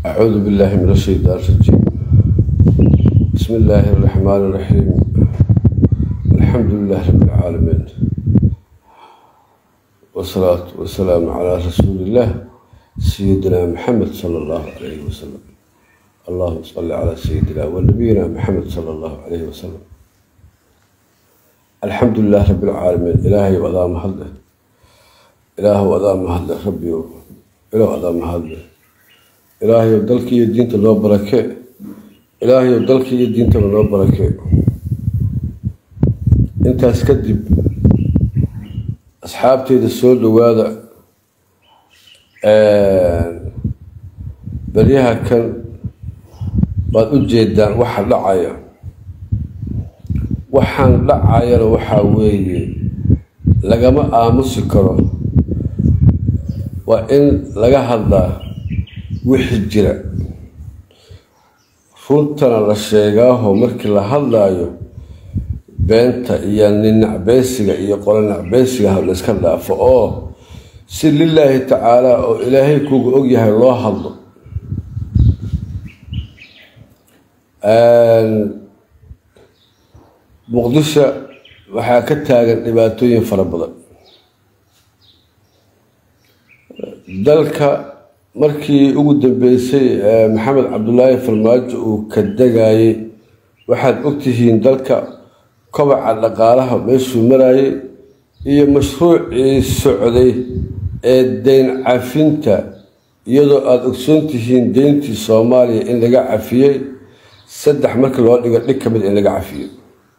أعوذ بالله من الشيطان الرجيم بسم الله الرحمن الرحيم الحمد لله رب العالمين والصلاة والسلام على رسول الله سيدنا محمد صلى الله عليه وسلم اللهم صل على سيدنا ونبينا محمد صلى الله عليه وسلم الحمد لله رب العالمين إلهي وأدام هذا إله وأدام هذا ربي إله وأدام هذا ilaahayow dalka iyo diinta noo barakee ilaahayow dalka iyo diintaba noo barakee intaas kadib asxaabteyda soo dhowaada beryaha kan baad u jeedaan waxa dhacaya waxaan dhacayana waxaa weeye lagama aamusi karo waa in laga hadlaa wixii jira runtana la sheegaaho markii la hadlaayo beenta iyo nin nacbeysiga iyo qolo nacbeysiga ha la iska dhaafo oo si lilaahi tacaala oo ilaahay kuga ogyahay loo hadlo muqdisho waxaa ka taagan dhibaatooyin fara badan dalka markii ugu dambeysay maxamed cabdulaahi farmaajo uu ka degayey waxaad ogtihiin dalka kobaca dhaqaalaha meeshuu marayay iyo mashruucii socday ee deyn cafinta iyadoo aada ogsoon tihiin deyntii soomaaliya in laga cafiyey saddex markii loo dhigo dhig ka mid in laga cafiyey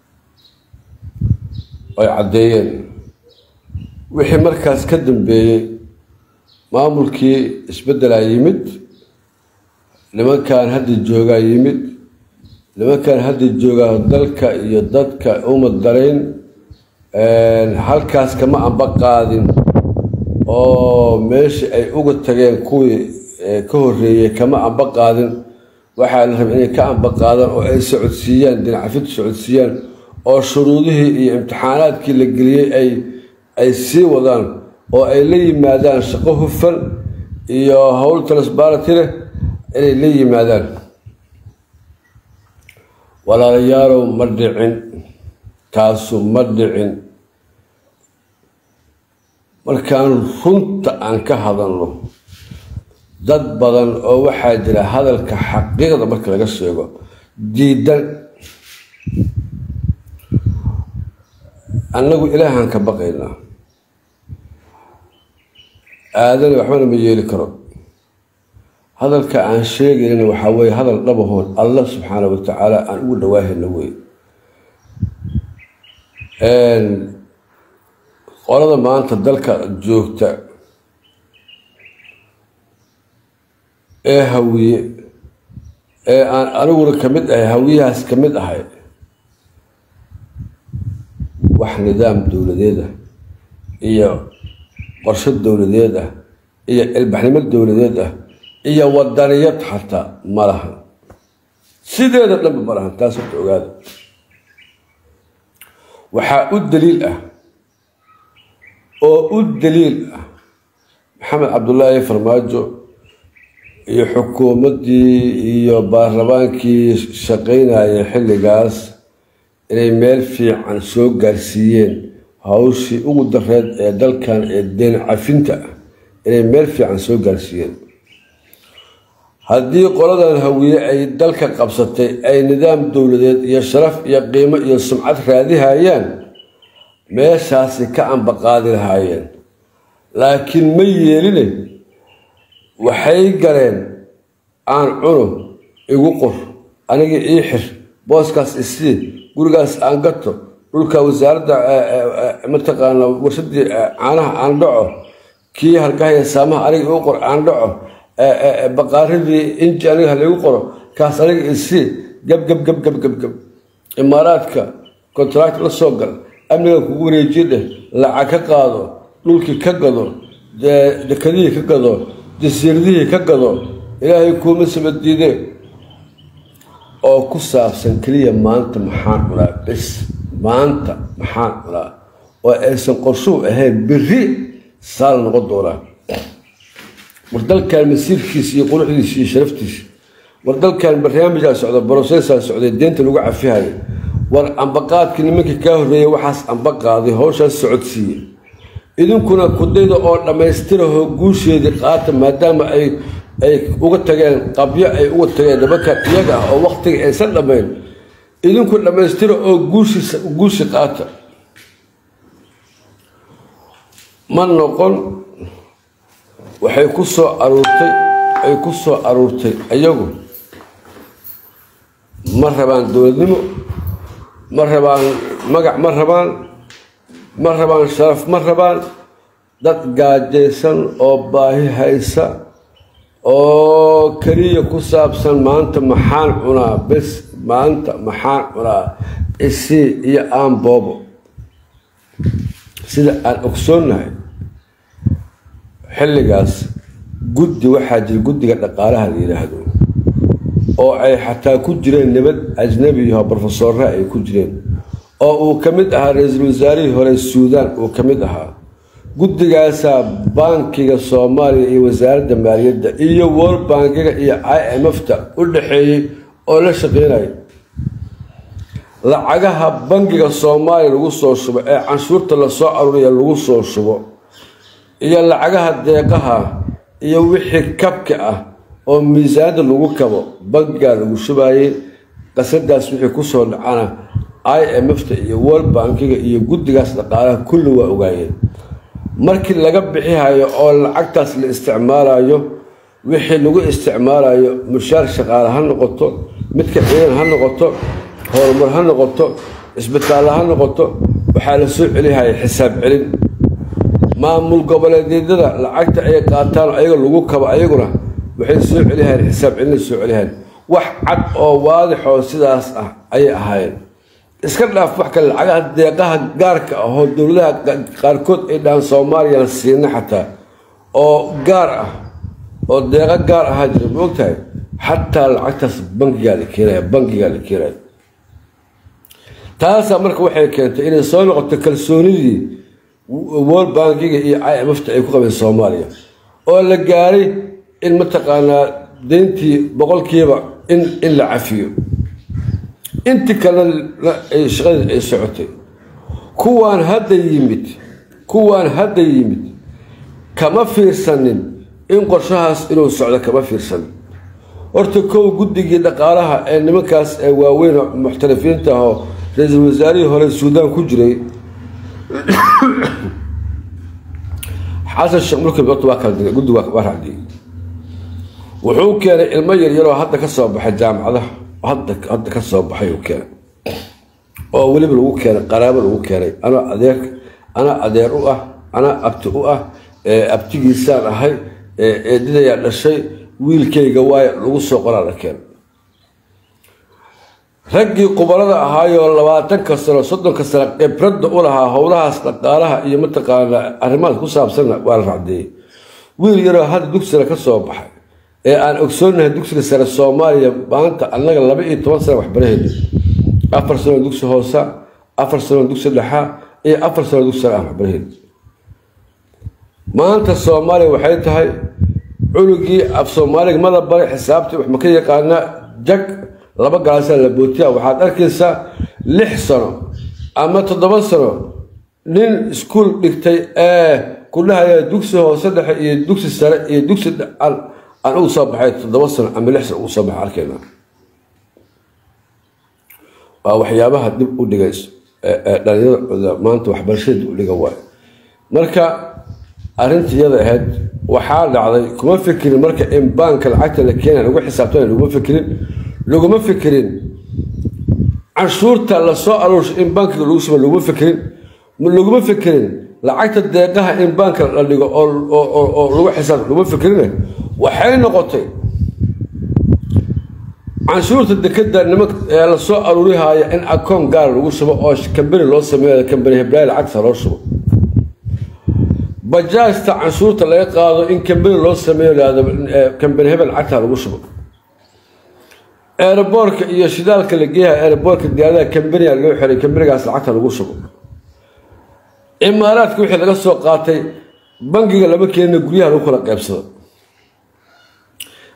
ay caddeeyeen wixii markaas ka dambeeyey maamulkii isbeddelaa yimid nimankan hadda joogaa yimid nimankan hadda joogaa dalka iyo dadka uma darayn halkaas kama amba qaadin oo meeshii ay uga tageen kuwii ka horreeyey kama amba qaadin waxaa la rabay inay ka amba qaadaan oo ay socodsiiyaan dinacafintu socodsiiyaan oo shuruudihii iyo imtixaanaadkii la geliyey ay ay sii wadaan oo ay la yimaadaan shaqo hufan iyo howl transbarity leh inay la yimaadaan walaalayaalow ma dhicin taasu ma dhicin markaan runta aan ka hadalno dad badan oo waxaa jira hadalka xaqiiqda marka laga sheego diidan annagu ilaahaan ka baqaynaa aadana waxbana ma yeeli karo hadalka aan sheegaynana waxaa weeye hadal dhabahoon allah subxaana wa tacaala aan ugu dhawaahayna wey qolada maanta dalka joogta ee hawiye ee aan aniguna ka mid ahay hawiyahaas ka mid ahay wax nidaam dowladeed ah iyo qorsho dowladeed ah iyo ilbaxnimo dowladeed ah iyo wadaniyad xataa ma lahan sideeda dhanba ma lahan taas horta ogaada waxaa u daliil ah oo u daliil ah maxamed cabdulaahi farmaajo iyo xukuumaddii iyo baarlamaankii shaqaynayay xilligaas inay meel fiican soo gaarsiiyeen hawshii ugu dareed ee dalkan ee deen cafinta ah inay meel fiican soo gaarsiiyeen haddii qoladan hawiye ay dalka qabsatay ay nidaam dowladeed iyo sharaf iyo qiimo iyo sumcad raadihayaan meeshaasi ka ambaqaadi lahaayeen laakiin ma yeeline waxay galeen aan cuno igu qor aniga ii xir booskaas isii gurigaas aan gato dhulka wasaaradda mataqaana warshadii caanaha aan dhaco kii hargahaya saamaha aniga igu qor aan dhaco baqaaradii inji aniga halaigu qoro kaas aniga isii gab gab gab gab gab gab imaaraadka kontract la soo gal amniga kugu wareejiye dheh lacag ka qaado dhulkii ka gado dekadihii ka gado jasiiradihii ka gado ilaahay kuuma sabadiide oo ku saabsan keliya maanta maxaan cunaa bis maanta maxaan cunaa oo aysan qorshuhu ahayn beri saal noqon doonaa war dalkan masiirkiisa iyo quruxdiisa iyo sharaftiisa war dalkan barnaamijaa socda brosesaa socday deenta lagu cafihayo war ambaqaadkii nimankii kaa horreeyay waxaas ambaqaaday howshaas socodsiiye idinkuna kudayda oo dhammaystirahoo guusheedii qaata maadaama ay ay uga tageen qabyo ay uga tageen nimankan iyaga ah oo waktiga aysan dhammayn idinku dhammaystira oo guushiisa guushi qaata ma noqon waxay ku soo aruurtay ay ku soo aruurtay iyagu ma rabaan dowladnimo ma rabaan magac ma rabaan ma rabaan sharaf ma rabaan dad gaajaysan oo baahi haysa oo keliya ku saabsan maanta maxaan cunaa bes maanta maxaan cunaa isii iyo aan boobo sida aan ogsoonnahay xilligaas guddi waxaa jira guddiga dhaqaalaha la yidhaahdo oo ay xataa ku jireen nabad ajnabiyaho brofesorra ay ku jireen oo uu ka mid ahaa ra-iisul wasaarihii hore suudaan uu ka mid ahaa guddigaasaa bankiga soomaaliya iyo wasaaradda maaliyadda iyo world bankiga iyo i m f ta u dhaxeeyey oo la shaqeynaya lacagaha bankiga soomaaliya lagu soo shubo ee canshuurta lasoo aruuriya lagu soo shubo iyo lacagaha deeqaha iyo wixii kabka ah oo miisaanada lagu kabo bankigaa lagu shubayey qasadaas wixii kusoo dhacana i m f ta iyo world bankiga iyo guddigaas dhaqaalaha kulli waa ogaayeen markii laga bixihayo oo lacagtaas la isticmaalayo wixii lagu isticmaalayo mushaar shaqaale ha noqoto midka ciidan ha noqoto horumar ha noqoto isbitaallo ha noqoto waxaa la soo celihaya xisaab celin maamul goboleedyada lacagta ay qaataan ayaga lagu kabo ayaguna waxay soo celihayeen xisaab celina soo celihayeen wax cad oo waadixoo sidaas ah ayay ahaayeen iska dhaaf wax kale lacagaha deeqaha gaarka ah oo dowladaha qaarkood ay dhahaan soomaaliyana siina xataa oo gaar ah oo deeqo gaar ahaa jira ma ogtahay xataa lacagtaas bankigaa la keenaya bankigaa la keenaya taasaa marka waxay keentay inay soo noqoto kalsoonidii world bankiga iyo i m f ta ay ku qabeen soomaaliya oo la gaaray in mataqaanaa deyntii boqolkiiba in in la cafiyo intii kalena ay shaqadii ay socotay kuwaan hadda yimid kuwaan hadda yimid kama fiirsanin in qorshahaas inuu socdo kama fiirsanin horta kow guddigii dhaqaalaha ee nimankaas ee waaweyn muxtalifiinta ahoo ra-iisul wasaarihii hore suudaan ku jiray xasan sheekh mulki horta waa kala digay guddi waa raacdiyey wuxuu keenay ilmo yaryaroo hadda ka soo baxay jaamacadaha hadda hadda ka soo baxay uu keenay oo weliba lagu keenay qaraabo lagu keenay anaa adeer anaa adeer u ah anaa abti u ah abtigiisaan ahay eedadayaa dhashay wiilkayga waayo lagu soo qoraa la keenay raggii qubarada ahaayoo labaatanka sano soddonka sano khibradda u lahaa howlahaas dhaqaalaha iyo mataqaanaa arrimahaas ku saabsanna waa la racdeeyey wiil yaroo hadda dugsina ka soo baxay ee aan ogsoonahay dugsiga sare soomaaliya maanta annaga laba iyo toban sana waxbaraheeda afar sanoo dugsi hoosa afar sanoo dugsi dhexa iyo afar sanoo dugsi sare ah waxbaraheeda maanta soomaaliya waxay tahay cunugii af soomaaliga mada bare xisaabtii wax ma ka yaqaanaa jag laba galaasaa la bootiya waxaad arkaysaa lix sano ama toddoba sano nin iskuol dhigtay ee ku dhahaya dugsi hoose dhexe iyo dugsi sare iyo dugsi aan ugu soo baxay toddoba sano ama lix sano ugu soo baxay arkayna waa waxyaabaha dib u dhigay dhalinyarada maanta waxbarashada dib u dhiga waayo marka arrinta iyada ahayd waxaa dhacday kuma fikirin marka in baanka lacagta la keenaya lagu xisaabtana laguma fikirin laguma fikirin canshuurta lasoo aruurshay in bankiga lagu shuba laguma fikirin laguma fikirin lacagta deeqaha in baanka la dhigo oo lagu xisaab laguma fikirine waxay noqotay canshuurta dekeda nimanka ee lasoo aruurihaya in akoon gaara lagu shubo oo kambani loo sameeyo kambani heblaay lacagta loo shubo bajaajta canshuurta laga qaado in kambani loo sameeyo lahdo kambani hebel lacagta lagu shubo eeraboorka iyo shidaalka la geeyaha eeraboorka diyaaradaha kambaniga loo xiray kambanigaas lacagta lagu shubo imaaraadka wixii laga soo qaatay bangiga lama keenina guryaha lagu kala qaybsado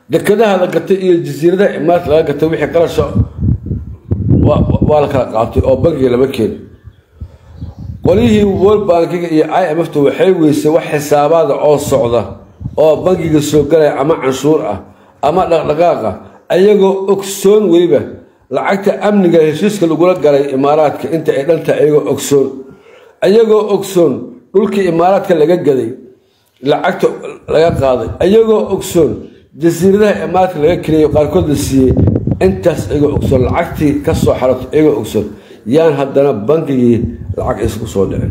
dekadaha la gatay iyo jasiiradaha imaaraadka laga gatay wixii qarasha waa la kala qaatay oo bankiga lama keeni qolyihii world bankiga iyo i m fta waxay weysay wax xisaabaada oo socda oo bankiga soo galaya ama canshuur ah ama dhaqdhaqaaqa ayagoo ogsoon weliba lacagta amniga heshiiska lagula galay imaaraadka inta ay dhantahay ayagoo ogsoon ayagoo ogsoon dhulkii imaaraadka laga gaday lacagta laga qaaday ayagoo ogsoon jasiiradaha imaaraadka laga keliyo qaarkood la siiyey intaas ayagoo ogsoon lacagtii ka soo xaratay ayagoo ogsoon yaan haddana bankigii lacag isku soo dhicin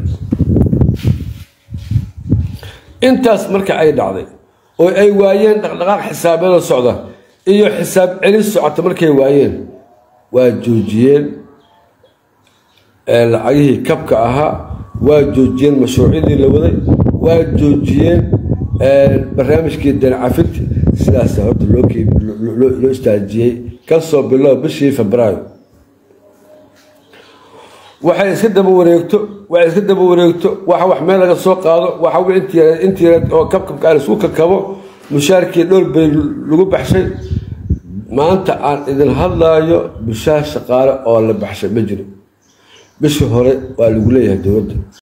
intaas marka ay dhacday oo ay waayeen dhaqdhaqaaq xisaabyada socda iyo xisaab celin socota markay waayeen waa joojiyeen lacagihii kabka ahaa waa joojiyeen mashruucyadii la waday waa joojiyeen barnaamijkii dancafinta sidaasa horta loo istaajiyey kasoo bilow bishii febraayo waxay iska daba wareegto waxay iska daba wareegto waxa wax meel laga soo qaado waxa intii yareed oo kabkabka aan isku kakabo mushaarkii dhowr bay lagu baxshay maanta aan idin hadlaayo mushaar shaqaale oo la baxshay ma jiro bishii hore waa lagu leeyahay dowladda